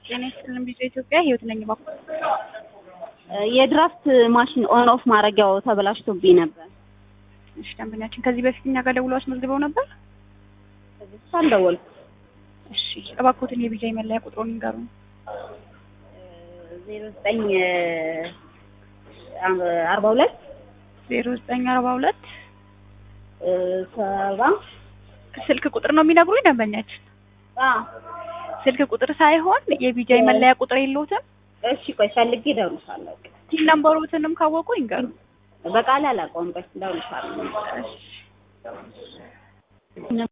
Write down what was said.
ጤና ይስጥልን ቢዞ ኢትዮጵያ ህይወት ነኝ ባኩ የድራፍት ማሽን ኦን ኦፍ ማድረጊያው ተበላሽቶብኝ ነበር። እሺ ደንበኛችን ከዚህ በፊት እኛ ጋር ደውለው አስመዝግበው ነበር። እሱ አልደወልኩም። እሺ እባክዎትን የቢጃይ መለያ ቁጥሩን ይንገሩን። ዜሮ ዘጠኝ አርባ ሁለት ዜሮ ዘጠኝ አርባ ሁለት ሰባ ስልክ ቁጥር ነው የሚነግሩኝ ደንበኛችን። አዎ። ስልክ ቁጥር ሳይሆን የቢጃይ መለያ ቁጥር የለዎትም? እሺ ቆይ ፈልጌ እደውልልሻለሁ። ቲን ነምበሮትንም ካወቁ ይንገሩ። በቃል አላውቀውም። ቆይ እደውልልሻለሁ። እሺ